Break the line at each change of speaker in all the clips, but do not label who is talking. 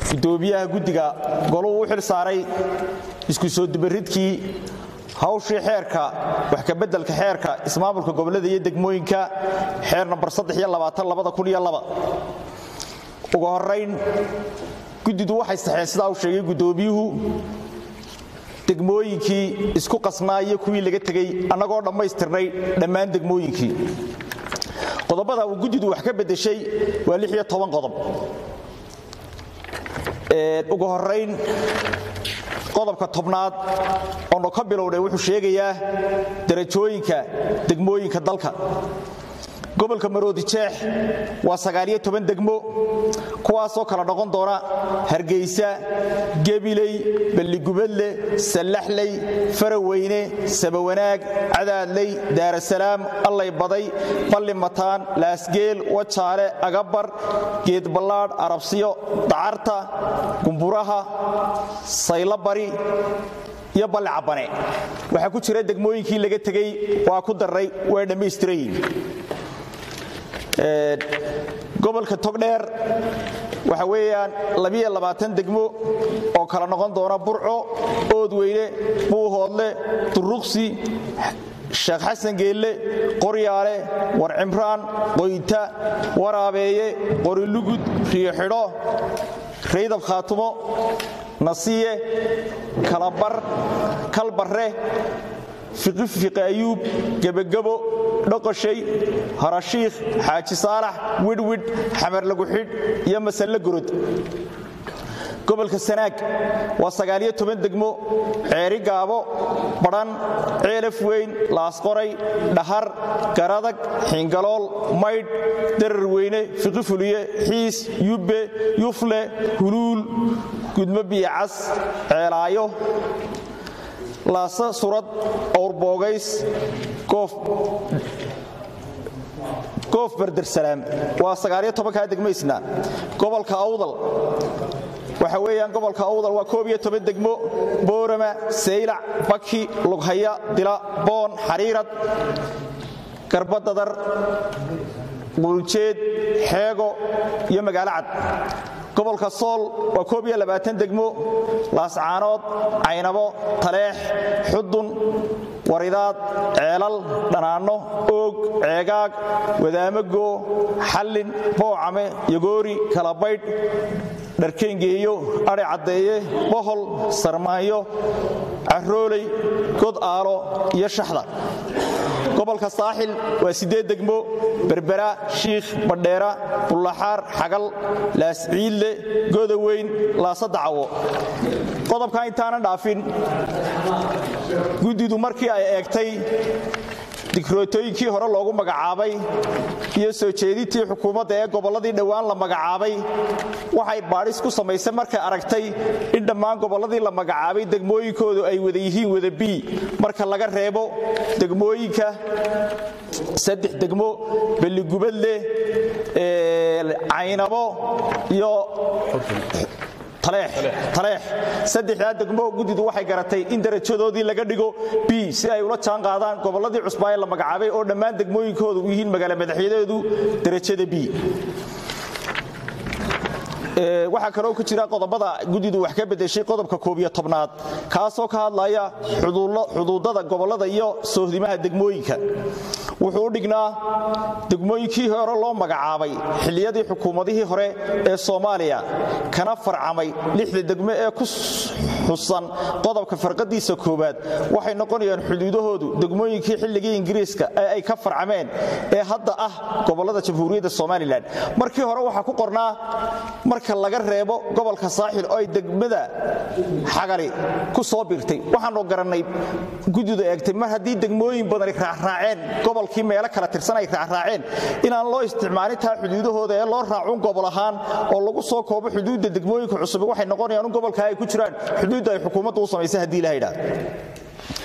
gudoomiyaha guddiga goluhu u xil saaray isku soo dubaridkii hawshii xeerka wax kabeddelka xeerka ismaamulka gobollada iyo degmooyinka xeer nambar ugu horayn guddidu waxay saxeen sidaa uu sheegay guddoomiyuhu degmooyinkii isku qasnaa iyo kuwii laga tegey annagoo dhammaystirnay dhammaan degmooyinkii qodobada uu guddidu wax ka beddeshay waa qodob ugu horayn qodobka tobnaad oonu ka bilownay wuxuu sheegayaa darajooyinka degmooyinka dalka gobolka maroodijeex waa degmo kuwaasoo kala noqon doona hargeysa gebiley balligubadle sallaxley faraweyne sabawanaag cadaadley daarasalaam allay baday balli mataan laasgeel wajaale agabar geedballaadh arabsiyo dacarta gumburaha saylabari iyo balli cabbane waxaa ku jira degmooyinkii laga tegey waa ku darray waa dhammaystirayin gobolka togdheer waxa weeyaan degmo oo kala noqon doona burco oodweyne buuhoodle duruqsi sheekh xasan geelle qoryaale war cimraan qoyta waraabeeye qorilugud riyoxidho raydab khaatumo nasiye kalabar kalbarre fiqi ayuub gebagabo dhoqoshay harashiikh xaaji saalax widhwidh xamar laguxidh iyo masalle gorod gobolka sanaag waa degmo ceeri gaabo badhan ceelaf weyn laasqoray dhahar garadag xingalool maydh darar weyne fiqi fuliye xiis yubbe yufle huluul gudmo biyacas ceelaayo laasa surad owrboogays goof bardersalaam waa kaa degmaysna gobolka awdal waxa weeyaan gobolka awdal waa koob iyo toban degmo boorama saylac baki lughaya dila boon xariirad garbadadar quljeed xeego iyo magaalo cad gobolka sool waa koob iyo labaatan degmo laascaanood caynabo taleex xudun waridaad ceelal dhanaanno oog ceegaag wadaamago xallin boocame yogoori kalabaydh dharkayngeeyo adhi caddeeye bohol sarmaanyo carooley god aalo iyo shaxda gobolka saaxil waa siddeed degmo berbera shiikh badheera bullaxaar xagal laasciidle godaweyn laasadacawo qodobkan intaanan dhaafin guddidu markii ay eegtay dikrootooyinkii hore loogu magacaabay iyo soo jeedintii xukuumadda ee gobolladii dhowaan la magacaabay waxay baadhis ku samaysay markay aragtay in dhammaan gobolladii la magacaabay degmooyinkoodu ay wada yihiin wada bii marka laga reebo degmooyinka saddex degmo belligubadle caynabo iyo taleex saddexdaa degmo guddidu waxay garatay in darajadoodii laga dhigo b si ay ula jaan qaadaan gobolladii cusbaa ee la magacaabay oo dhammaan degmooyinkoodu yihiin magaala madaxyadeedu darajada b waxaa kaloo ku jira qodobada guddidu wax ka bedeshay qodobka koobiyo tobnaad kaasoo ka hadlaya xuduudada gobollada iyo soohdimaha degmooyinka wuxuu u dhignaa degmooyinkii hore loo magacaabay xilliyadii xukuumadihii hore ee soomaaliya kana farcamay lixda degmo ee ku xusan qodobka farqadiisa koowaad waxay noqonayaan xuduudahoodu degmooyinkii xilligii ingiriiska ee ay ka farcameen ee hadda ah gobollada jamhuuriyadda somalilan markii hore waxaa ku qornaa marka laga reebo gobolka saaxil oo ay degmada xagali ku soo birtay waxaanu garannay guddidu eegtay mar haddii degmooyin badani raacraaceen gobolkii meelo kala tirsan ay raacraaceen inaan loo isticmaalin taa xuduudahooda ee loo raacun gobol ahaan oo lagu soo koobo xuduudda degmooyinka cusub waxay noqonayaan in gobolkaa ay ku jiraan xuduudda ay xukuumaddu u samaysay haddii ilaha idhaah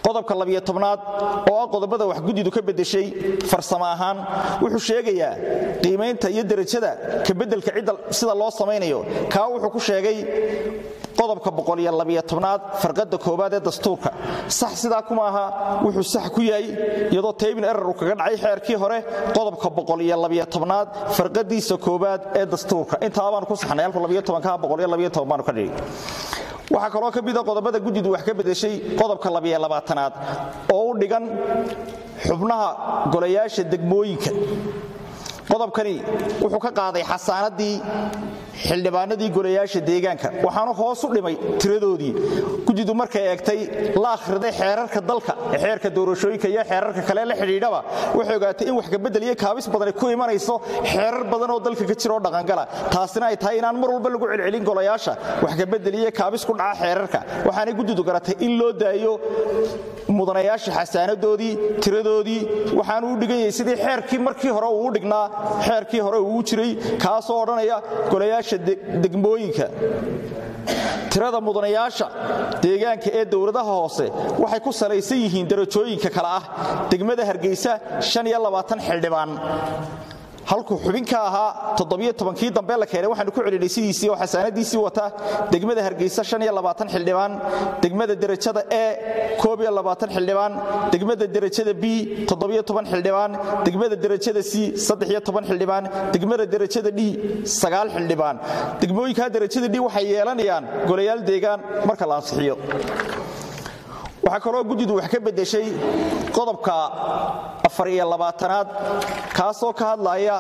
qodobka labiyo tobnaad oo ah qodobada wax guddidu ka beddeshay farsamo ahaan wuxuu sheegayaa qiimaynta iyo derajada ka beddelka cidda sida loo samaynayo kaa wuxuu ku sheegay qodobka boqoliyoabyotobnaad farqadda koowaad ee dastuurka sax sidaa kuma aha wuxuu sax ku yahay iyadoo taybin erar uu kaga dhacay xeerkii hore qodobka boqoliyoabyotobnaad farqadiisa koowaad ee dastuurka intaa baanu ku saxnay baanu ka dhigi waxaa kaloo ka mida qodobada guddidu wax ka beddeshay qodobka labyolabaatanaad oo u dhigan xubnaha golayaasha degmooyinka qodobkani wuxuu ka qaaday xasaanadii xildhibaanadii golayaasha deegaanka waxaanu hoos u dhimay tiradoodii guddidu markay eegtay la akhriday xeerarka dalka ee xeerka doorashooyinka iyo xeerarka kale la xidhiidhaba waxay ogaatay in wax kabedel iyo kaabis badani ku imanayso xeerar badan oo dalka ka jira oo dhaqangala taasina ay tahay inaan mar walba lagu celcelin golayaasha wax kabedel iyo kaabis ku dhaca xeerarka waxaanay guddidu garatay in loo daayo mudanayaasha xasaanadoodii tiradoodii waxaanu u dhigan yahay sidii xeerkii markii hore uu u dhignaa xeerkii hore uu jiray kaasoo odhanaya golayaasha degmooyinka tirada mudanayaasha deegaanka ee dowladaha hoose waxay ku salaysan yihiin darajooyinka kale ah degmada hargeysa xildhibaan halkuu xubin ka ahaa kii dambe la keenay waxaanu ku celinay sidiisii oo xasaanadiisii wata degmada hargeysa xildhibaan degmada derajada e xildhibaan degmada derajada b xildhibaan degmada derajada c xildhibaan degmada derajada d xildhibaan degmooyinkaa derajada d waxay yeelanayaan golayaal deegaan marka la ansixiyo waxaa kaloo guddidu wax ka beddeshay qodobka afariyolabaatanaad kaasoo ka hadlaya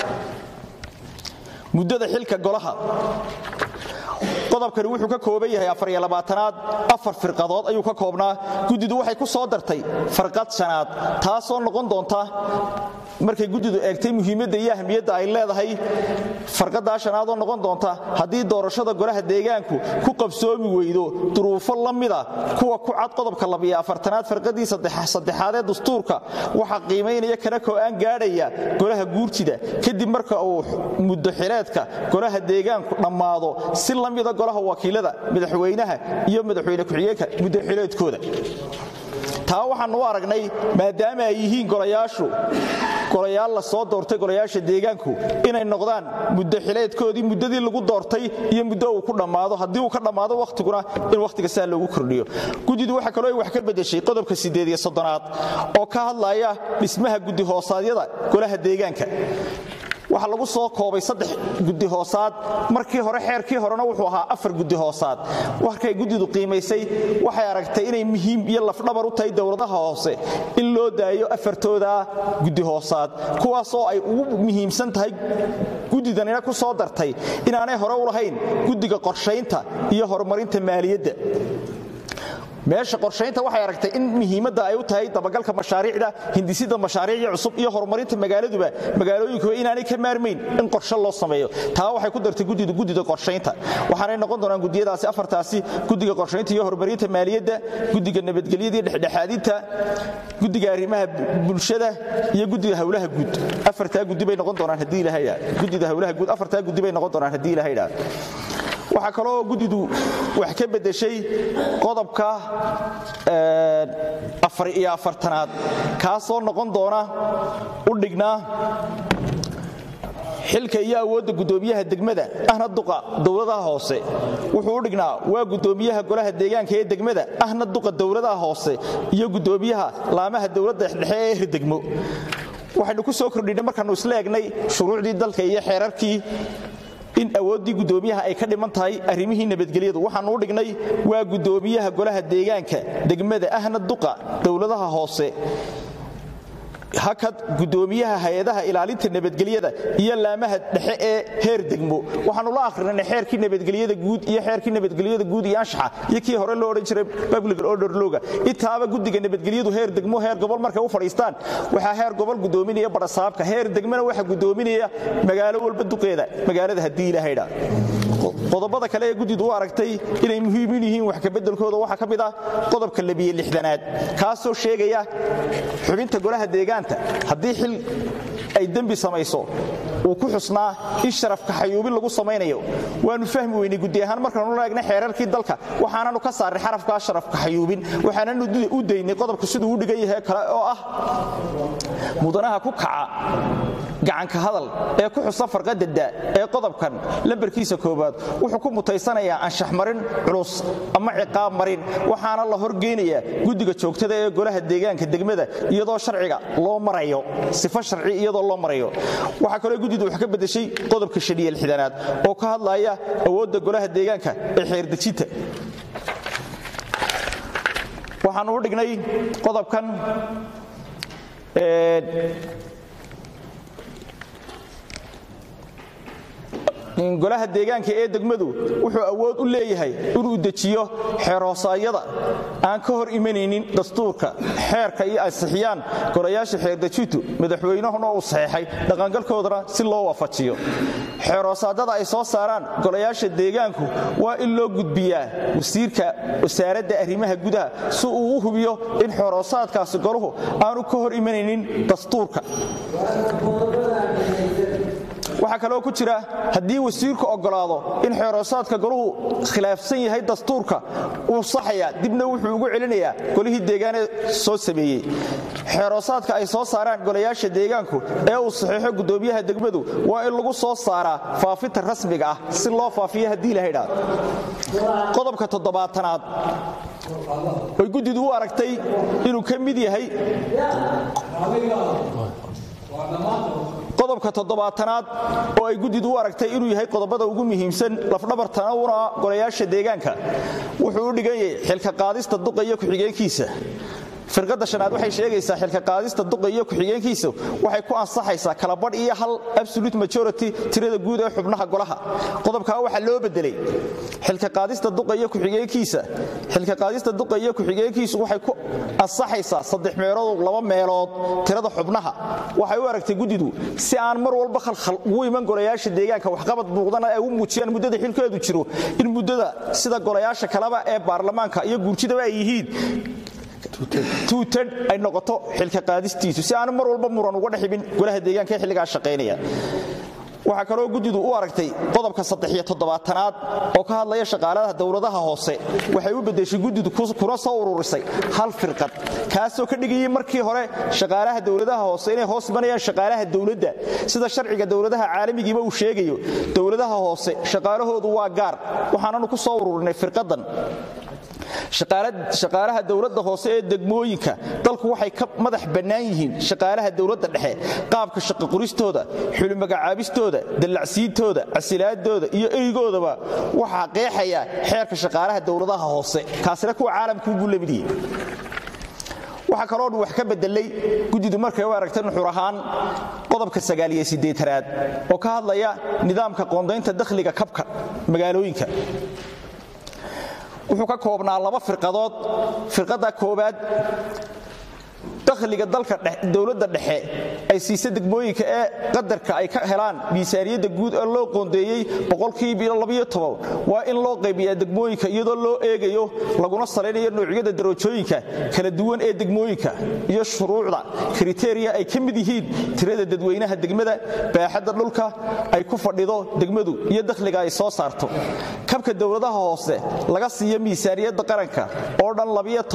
muddada xilka golaha qodobkani wuxuu ka kooban yahay afariyolabaatanaad afar firqadood ayuu ka koobnaa guddidu waxay ku soo dartay farqad shanaad taasoo noqon doonta markay guddidu eegtay muhiimadda iyo ahmiyadda ay leedahay farqadaa shanaadoo noqon doonta haddii doorashada golaha deegaanku ku qabsoomi weydo duruufo la mida kuwa ku cad qodobka labiyo afartanaad farqadii saddexaad ee dastuurka waxaa qiimaynaya kana ko'aan gaadhaya golaha guurtida kadib marka uu muddo xileedka golaha deegaanku dhammaado si la mida golaha wakiilada madaxweynaha iyo madaxweyne ku-xigeenka muddo xileedkooda taa waxaanu u aragnay maadaama ay yihiin golayaashu golayaal la soo doortay golayaasha deegaanku inay noqdaan muddo xileedkoodii muddadii lagu doortay iyo muddo uu ku dhammaado haddii uu ka dhammaado wakhtiguna in wakhtiga saa loogu kordhiyo guddidu waxaa kaloo ay wax ka beddeshay qodobka siddeed iyo soddonaad oo ka hadlaya dhismaha guddi hoosaadyada golaha deegaanka waxaa lagu soo koobay saddex guddi hoosaad markii hore xeerkii horena wuxuu ahaa afar guddi hoosaad markay guddidu qiimaysay waxay aragtay inay muhiim iyo lafdhabar u tahay dowladaha hoose in loo daayo afartooda guddi hoosaad kuwaasoo ay ugu muhiimsan tahay guddidanina ku soo dartay inaanay hore u lahayn guddiga qorshaynta iyo horumarinta maaliyadda meesha qorshaynta waxay aragtay in muhiimadda ay u tahay dabagalka mashaariicda hindisida mashaariicii cusub iyo horumarinta magaaladuba magaalooyinkuba inaanay ka maarmayn in qorshe loo sameeyo taa waxay ku dartay guddidu guddida qorshaynta waxaanay noqon doonaan gudiyadaasi afartaasi guddiga qorshaynta iyo horumarinta maaliyadda guddiga nabadgelyada iyo dhexdhexaadinta guddiga arrimaha bulshada iyo guddiga howlaha guud afartaa guddi bay noqon doonaan haddii ilaha guddida howlaha guud afartaa guddi bay noqon doonaan haddii ilaha idhaa waxaa kaloo guddidu wax ka beddeshay qodobka afar iyo afartanaad kaasoo noqon doona u dhignaa xilka iyo awoodda guddoomiyaha degmada ahna duqa dowladaha hoose wuxuu u dhignaa waa guddoomiyaha golaha deegaanka ee degmada ahna duqa dowladaha hoose iyo guddoomiyaha laamaha dowladda dhexe ee hirdegmo waxaynu ku soo kordhinay markaannu isla egnay shuruucdii dalka iyo xeerarkii in awooddii guddoomiyaha ay ka dhiman tahay arrimihii nabadgelyadu waxaannu u dhignay waa guddoomiyaha golaha deegaanka degmada ahna duqa dowladaha hoose hakad guddoomiyaha hay-adaha ilaalinta nabadgelyada iyo laamaha dhexe ee heer degmo waxaanu la akhrinay xeerkii nabadgelyada guud iyo xeerkii nabadgelyada guud iyo anshaxa iyo kii hore loo odhan jiray public order loga intaaba guddiga nabadgelyadu heer degmo heer gobol markay u fadhiistaan waxaa heer gobol guddoominaya barasaabka heer degmana waxaa guddoominaya magaalo walba duqeeda magaalada haddii ilahaydha qodobada kale ee guddidu u aragtay inay muhiimin yihiin wax kabeddelkooda waxaa ka mid ah qodobka labiyo lixdanaad kaasoo sheegaya xubinta golaha deegaanta haddii xil ay dembi samayso uu ku xusnaa in sharafka xayuubin lagu samaynayo waanu fahmi weynay gudi ahaan markaanu la eegna xeerarkii dalka waxaananu ka saarnay xarafkaa sharafka xayuubin waxaananu u daynay qodobka siduu u dhigan yahay kale oo ah mudanaha ku kaca gacanka hadal ee ku xusan farqada da ee qodobkan lambarkiisa koowaad wuxuu ku mutaysanayaa anshax marin culus ama ciqaab marin waxaana la horgeynayaa guddiga joogtada ee golaha deegaanka degmada iyadoo sharciga loo marayo sifo sharci iyadoo loo marayo waxaa kaloo guddidu wax ka bedeshay qodobka shaniye lixdanaad oo ka hadlaya awoodda golaha deegaanka ee xeerdejinta waxaanu u dhignay qodobkan golaha deegaanka ee degmadu wuxuu awood u leeyahay inuu dejiyo xeerhoosaayada aan ka hor imanaynin dastuurka xeerka iyo ansixiyaan golayaasha xeerdejintu madaxweynahuna uu saxeexay dhaqangalkoodana si loo waafajiyo xeerhoosaadada ay soo saaraan golayaasha deegaanku waa in loo gudbiyaa wasiirka wasaaradda arrimaha gudaha si uu u hubiyo in xeerhoosaadkaasi goluhu aanu ka hor imanaynin dastuurka waxaa kaloo ku jira haddii wasiirku oggolaado in xeeroosaadka goluhu khilaafsan yahay dastuurka uu saxaya dibna wuxuu ugu celinayaa golihii deegaanee soo sameeyey xeeroosaadka ay soo saaraan golayaasha deegaanku ee uu saxiixo guddoomiyaha degmadu waa in lagu soo saaraa faafinta rasmiga ah si loo faafiyo haddii la haydhaa qodobka toddobaatanaad oy guddidu u aragtay inuu ka mid yahay qodobka toddobaatanaad oo ay guddidu u aragtay inuu yahay qodobada ugu muhiimsan lafdhabartana una golayaasha deegaanka wuxuu u dhigan yahay xilka qaadista duqa iyo ku-xigeenkiisa firqadda shanaad waxay sheegaysaa xilka qaadista duqa iyo ku-xigeenkiisa waxay ku ansaxaysaa kalabadh iyo hal absolute majority tirada guud ee xubnaha golaha qodobkaa waxaa loo bedelay xilka qaadista duqa iyo ku-xigeenkiisa xilka qaadista duqa iyo ku-xigeenkiisu waxay ku ansaxaysaa saddex meelood laba meelood tirada xubnaha waxay u aragtay guddidu si aan mar walba khalkhal ugu iman golayaasha deegaanka waxqabad muuqdana ay u muujiyaan muddada xilkeedu jiro in muddada sida golayaasha kaleba ee baarlamaanka iyo guurtidaba ay yihiin tuutadh ay noqoto xilka qaadistiisu si aanu mar walba muran uga dhexibin golaha deegaanka ee xilligaa shaqaynaya waxaa kaloo guddidu u aragtay qodobka saddexiyo toddobaatanaad oo ka hadlaya shaqaaladaha dowladaha hoose waxay u beddeshay guddidu kuna soo ururisay hal firqad kaasoo ka dhigayay markii hore shaqaalaha dowladaha hoose inay hoos imanayaan shaqaalaha dowladda sida sharciga dowladaha caalamigiiba uu sheegayo dowladaha hoose shaqaalahoodu waa gaar waxaananu ku soo ururinay firqadan shaqaalaha dowladda hoose ee degmooyinka dalku waxay ka madax bannaan yihiin shaqaalaha dowladda dhexe qaabka shaqoqoristooda xulimagacaabistooda dallacsiintooda casilaadooda iyo eygoodaba waxaa qeexaya xeerka shaqaalaha dowladaha hoose kaasina kuwa caalamkuubuu la mid yihi waxaa kaloo dhan wax ka bedelay guddidu markay u aragta nuxur ahaan qodobka sagaaliyo siddeetanaad oo ka hadlaya nidaamka qoondaynta dakhliga kabka magaalooyinka wuxuu ka koobnaa laba firqadood firqadda koowaad dakhliga dalka dowladda dhexe ay siisa degmooyinka ee qadarka ay ka helaan miisaaniyadda guud ee loo qoondeeyey waa in loo qaybiyaa degmooyinka iyadoo loo eegayo laguna salaynayo noocyada darajooyinka kala duwan ee degmooyinka iyo shuruucda kriteeriya ay ka mid yihiin tirada dadweynaha degmada baaxadda dhulka ay ku fadhido degmadu iyo dakhliga ay soo saarto kabka dowladaha hoose laga siiyo miisaaniyadda qaranka oo dhan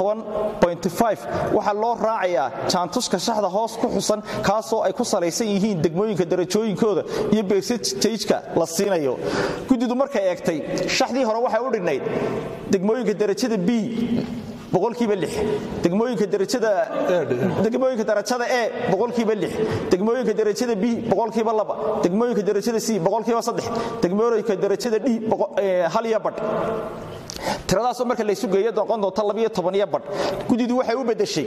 waxaa loo raacayaa jaantuska shaxda hoos ku xusan kaasoo ay ku salaysan yihiin degmooyinka darajooyinkooda iyo bersajka la siinayo guddidu markay eegtay shaxdii hore waxay u dhignayd degmooyinka darajada b boqolkiiba lix degmooyinka darajada degmooyinka darajada e boqolkiiba lix degmooyinka darajada b boqolkiiba laba degmooyinka darajada c boqolkiiba saddex degmooyinka darajada d hal iyo badh tiradaasoo marka laysu geeyo noqon doonta labiyo tobaniyo badh guddidu waxay u beddeshay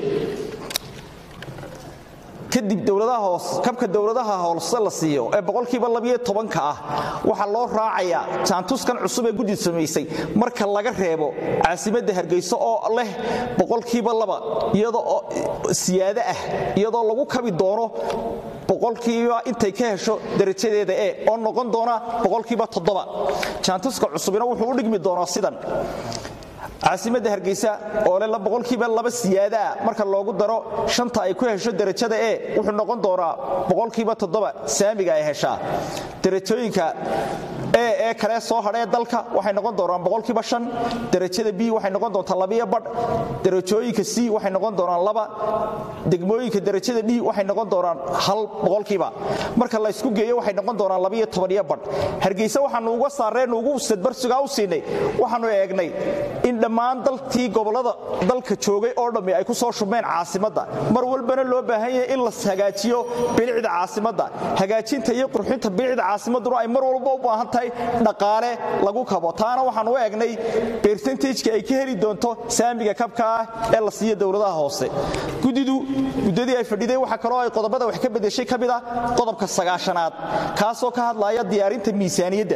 kadib dowladaha hoos kabka dowladaha hoose la siiyo ee boqolkiiba labiyo tobanka ah waxaa loo raacayaa jaantuskan cusub ee guddi samaysay marka laga reebo caasimadda hargeyso oo leh boqolkiiba laba iyadoo siyaado ah iyadoo lagu kabi doono boqolkiiba intay ka hesho darajadeeda e oo noqon doona boqolkiiba toddoba jaantuska cusubina wuxuu u dhigmi doonaa sidan caasimadda hargeysa oo le boqolkiiba laba siyaadaa marka loogu daro shanta ay ku hesho derajada e wuxuu noqon doonaa boqolkiiba toddoba saamiga ay heshaa derajooyinka e ee kale soo hadhee dalka waxay noqon doonaan boqolkiiba shan derajada b waxay noqon doontaa labiyo badh derajooyinka c waxay noqon doonaan laba degmooyinka derajada d waxay noqon doonaan hal boqolkiiba marka la ysku geeyo waxay noqon doonaan labiyo tobaniyo badh hargeysa waxaanu uga saareen ugu sadbarsigaa u siinay waxaanu eegnay in dhammaan dalkii gobollada dalka joogay oo dhammi ay ku soo shubmeen caasimadda mar walbana loo baahan yahay in la hagaajiyo bilicda caasimadda hagaajinta iyo qurxinta bilicda caasimadduna ay mar walba u baahan tahay dhaqaale lagu kabo taana waxaan u eegnay bersentajka ay ka heli doonto saamiga kabka ah ee la siiya dowladaha hoose gudidu muddadii ay fadhiday waxaa kaloo ay qodobada wax ka bedeshay ka mid ah qodobka sagaashanaad kaasoo ka hadlaya diyaarinta miisaaniyadda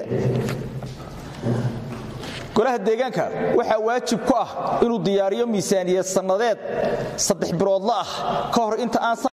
golaha deegaanka waxaa waajib ku ah inuu diyaariyo miisaaniyad sannadeed saddex biloodla ah ka hor inta aan